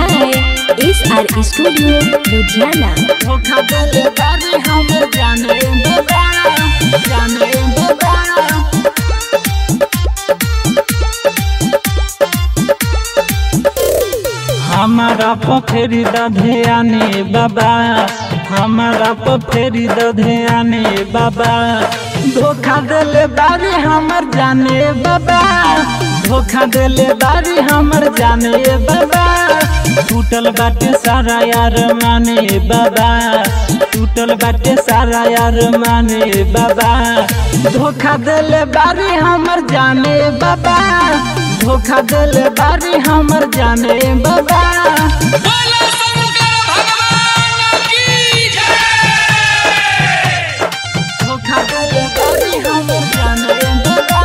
by SR Studio, Ludhiana. धोखा देले बारे हमर जाने बाबा जाने बाबा हमारा पोखरी दधियाने बाबा हमारा पोखरी दधियाने बाबा धोखा देले बारी हमर जाने बाबा धोखा देले बारी हमर जाने बाबा टूटल बाटे सारा यार माने बाबा टूटल बाटे सारा यार माने बाबा धोखा देले बारी हमर जाने बाबा धोखा देले बारी हमर जाने बाबा बोलो शंकर भगवान की जय धोखा देले बारी हमर जाने बाबा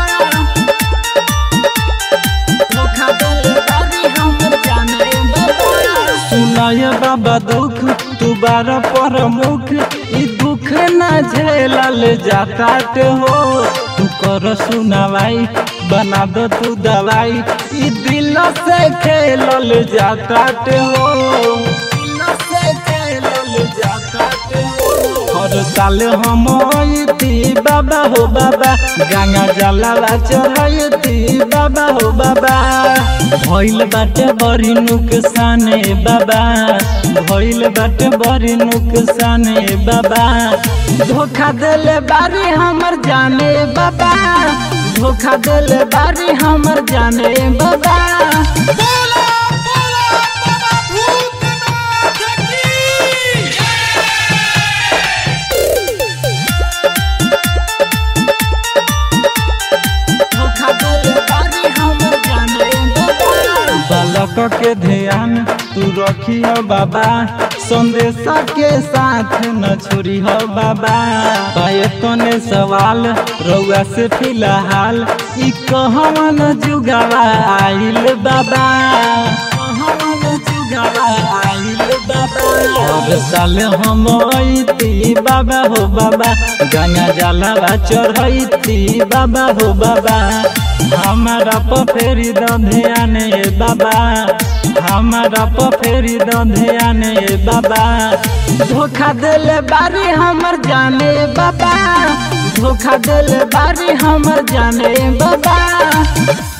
धोखा देले बारी हमर जाने बाबा सुनाय बाबा दुख तू बार पर मुख ई दुख न झेलल जातात हो तू कर सुनावाई बना दो तू दवाई ई दिल से खेलल जातात हो दिल से खेलल जातात हो हर साल हम अइती बाबा हो बाबा गंगा जलावा चढ़ती बाबा हो बाबा भइल बाटे बड़ी नुकसाने बाबा भइल बाटे बड़ी नुकसाने बाबा धोखा देले बारी हमर जाने बाबा धोखा देले बारी हमर जाने बाबा बोलो बोलो बाबा भूतनाथ की जय धोखा देले बारी हमर जाने बाबा बालक के ध्यान तू रखी हो बाबा संदेशा के साथ न छोड़ी हो बाबा पाए तने सवाल रउआ से फिलहाल ई कहवन जुगावा आइल बाबा कहवन जुगावा आइल बाबा हर साल हम अइती बाबा हो बाबा गंगा जलावा चढ़ैती बाबा हो बाबा हमारा पफेरी दधियाने बाबा हमारा पफेरी दधियाने बाबा धोखा देले बारी हमर जाने बाबा धोखा देले बारी हमर जाने बाबा